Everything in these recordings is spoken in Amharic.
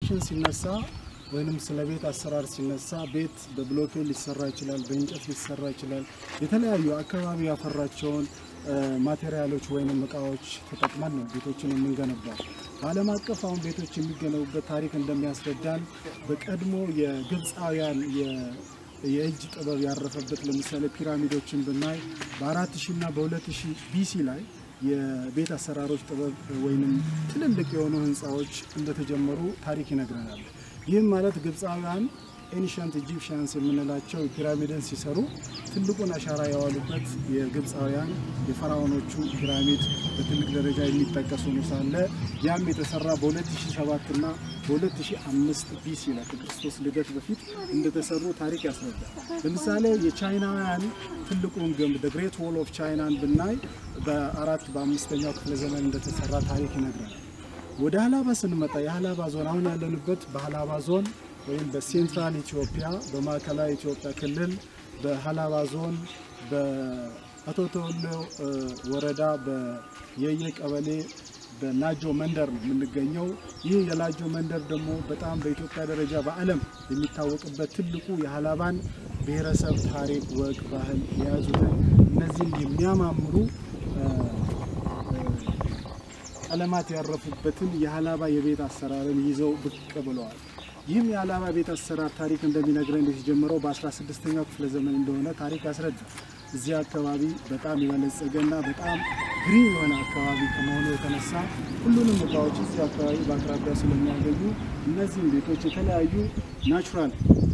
ኮንስትራክሽን ሲነሳ ወይንም ስለ ቤት አሰራር ሲነሳ ቤት በብሎኬት ሊሰራ ይችላል፣ በእንጨት ሊሰራ ይችላል። የተለያዩ አካባቢ ያፈራቸውን ማቴሪያሎች ወይንም እቃዎች ተጠቅመን ነው ቤቶችን የምንገነባው። በዓለም አቀፍ አሁን ቤቶች የሚገነቡበት ታሪክ እንደሚያስረዳን በቀድሞ የግብፃውያን የእጅ ጥበብ ያረፈበት ለምሳሌ ፒራሚዶችን ብናይ በአራት ሺህ እና በሁለት ሺህ ቢሲ ላይ የቤት አሰራሮች ጥበብ ወይንም ትልልቅ የሆኑ ህንፃዎች እንደተጀመሩ ታሪክ ይነግረናል። ይህም ማለት ግብፃውያን ኤንሸንት ኢጂፕሽያንስ የምንላቸው ፒራሚድን ሲሰሩ ትልቁን አሻራ ያዋሉበት የግብፃውያን የፈራዖኖቹ ፒራሚድ በትልቅ ደረጃ የሚጠቀሱ ነው ሳለ ያም የተሰራ በ2007 እና በ2005 ቢሲ ላይ ከክርስቶስ ልደት በፊት እንደተሰሩ ታሪክ ያስረዳል። ለምሳሌ የቻይናውያን ትልቁን ግንብ ግሬት ዎል ኦፍ ቻይናን ብናይ በአራት በአምስተኛው ክፍለ ዘመን እንደተሰራ ታሪክ ይነግረናል። ወደ ሀላባ ስንመጣ የሀላባ ዞን አሁን ያለንበት በሀላባ ዞን ወይም በሴንትራል ኢትዮጵያ በማዕከላዊ ኢትዮጵያ ክልል በሀላባ ዞን በአቶ ተወሎ ወረዳ በየየ ቀበሌ በላጆ መንደር ነው የምንገኘው። ይህ የላጆ መንደር ደግሞ በጣም በኢትዮጵያ ደረጃ በዓለም የሚታወቅበት ትልቁ የሀላባን ብሔረሰብ ታሪክ፣ ወግ፣ ባህል የያዙትን እነዚህም የሚያማምሩ ቀለማት ያረፉበትን የሀላባ የቤት አሰራርን ይዘው ብቅ ብለዋል። ይህም የሀላባ ቤት አሰራር ታሪክ እንደሚነግረን የተጀመረው በ16ኛው ክፍለ ዘመን እንደሆነ ታሪክ ያስረዳል። እዚህ አካባቢ በጣም የበለጸገና በጣም ግሪን የሆነ አካባቢ ከመሆኑ የተነሳ ሁሉንም እቃዎች እዚህ አካባቢ በአቅራቢያ ስለሚያገኙ እነዚህም ቤቶች የተለያዩ ናቹራል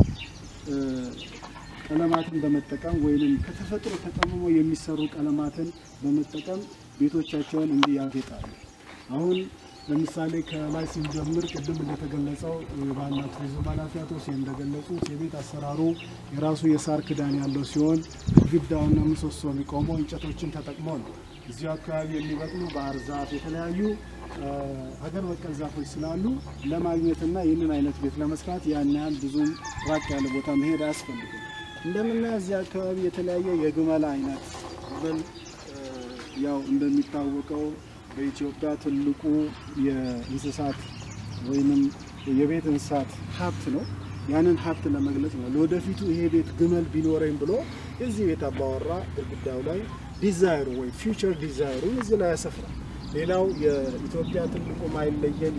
ቀለማትን በመጠቀም ወይም ከተፈጥሮ ተቀምሞ የሚሰሩ ቀለማትን በመጠቀም ቤቶቻቸውን እንዲህ ያጌጣሉ። አሁን ለምሳሌ ከላይ ስንጀምር ቅድም እንደተገለጸው የባህልና ቱሪዝም ኃላፊ አቶ ሁሴን እንደገለጹት የቤት አሰራሩ የራሱ የሳር ክዳን ያለው ሲሆን ግድግዳውና ምሰሶ የሚቆመው እንጨቶችን ተጠቅሞ ነው። እዚሁ አካባቢ የሚበቅሉ ባህር ዛፍ፣ የተለያዩ ሀገር በቀል ዛፎች ስላሉ ለማግኘትና ይህንን አይነት ቤት ለመስራት ያን ያህል ብዙም ራቅ ያለ ቦታ መሄድ አያስፈልግም። እንደምናየው እዚህ አካባቢ የተለያየ የግመል አይነት ግመል ያው እንደሚታወቀው በኢትዮጵያ ትልቁ የእንስሳት ወይንም የቤት እንስሳት ሀብት ነው። ያንን ሀብት ለመግለጽ ነው። ለወደፊቱ ይሄ ቤት ግመል ቢኖረኝ ብሎ የዚህ ቤት አባወራ ግድግዳው ላይ ዲዛይሩ ወይ ፊውቸር ዲዛይሩን እዚህ ላይ ያሰፍራል። ሌላው የኢትዮጵያ ትልቁ ማይለየን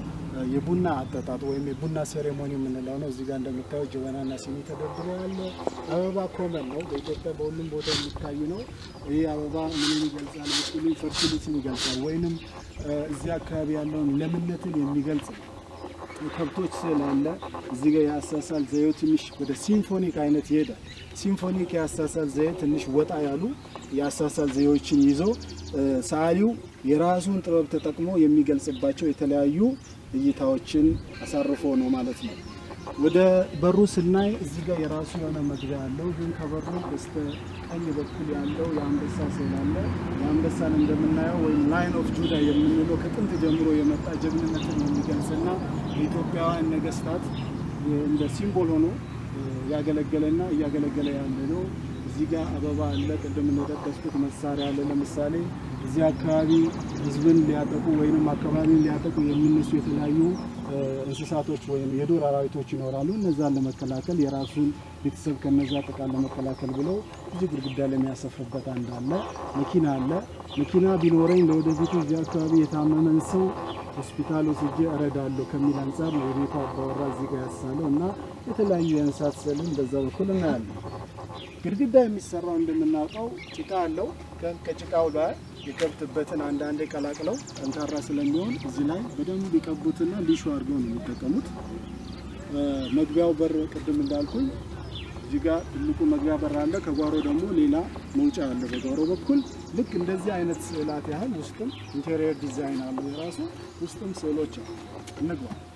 የቡና አጠጣጥ ወይም የቡና ሴሬሞኒ የምንለው ነው። እዚህ ጋር እንደምታየው ጀበናና ሲኒ ተደርድሮ ያለ አበባ ኮመን ነው። በኢትዮጵያ በሁሉም ቦታ የሚታይ ነው። ይህ አበባ ምንን ይገልጻል ብትሉ ፈርቲሊቲን ይገልጻል፣ ወይንም እዚህ አካባቢ ያለውን ለምነትን የሚገልጽ ነው። ከብቶች ስላለ እዚህ ጋር የአሳሳል ዘዬው ትንሽ ወደ ሲምፎኒክ አይነት ይሄዳል። ሲምፎኒክ የአሳሳል ዘዬ ትንሽ ወጣ ያሉ የአሳሳል ዘዬዎችን ይዞ ሰዓሊው የራሱን ጥበብ ተጠቅሞ የሚገልጽባቸው የተለያዩ እይታዎችን አሳርፎ ነው ማለት ነው። ወደ በሩ ስናይ እዚህ ጋር የራሱ የሆነ መግቢያ አለው። ግን ከበሩ በስተ ቀኝ በኩል ያለው የአንበሳ ስዕል አለ። የአንበሳን እንደምናየው ወይም ላይን ኦፍ ጁዳ የምንለው ከጥንት ጀምሮ የመጣ ጀግንነትን የሚገልጽና የኢትዮጵያውያን ነገስታት እንደ ሲምቦል ሆኖ ያገለገለና እያገለገለ ያለ ነው። እዚህ ጋር አበባ አለ። ቅድም እንደጠቀስኩት መሳሪያ አለ። ለምሳሌ እዚህ አካባቢ ህዝብን ሊያጠቁ ወይም አካባቢን ሊያጠቁ የሚነሱ የተለያዩ እንስሳቶች ወይም የዱር አራዊቶች ይኖራሉ። እነዛን ለመከላከል የራሱን ቤተሰብ ከነዛ ጥቃት ለመከላከል ብለው እዚህ ግድግዳ ላይ የሚያሰፍርበት አንድ አለ። መኪና አለ። መኪና ቢኖረኝ ለወደፊቱ እዚህ አካባቢ የታመመን ሰው ሆስፒታል ወስጄ እረዳለሁ ከሚል አንጻር ነው የቤቱ አባወራ እዚህ ጋር ያሳለው እና የተለያዩ የእንስሳት ስዕልን በዛ በኩል እናያለን። ግድግዳ የሚሰራው እንደምናውቀው ጭቃ አለው። ከጭቃው ላይ የከብትበትን አንዳንዴ ቀላቅለው ጠንካራ ስለሚሆን እዚህ ላይ በደንብ ሊቀቡትና ሊሹ አድርገው ነው የሚጠቀሙት። መግቢያው በር ቅድም እንዳልኩኝ እዚህ ጋር ትልቁ መግቢያ በር አለ። ከጓሮ ደግሞ ሌላ መውጫ አለ በጓሮ በኩል ልክ እንደዚህ አይነት ስዕላት ያህል ውስጥም ኢንቴሪየር ዲዛይን አሉ የራሱ ውስጥም ስዕሎች አሉ። እንግባ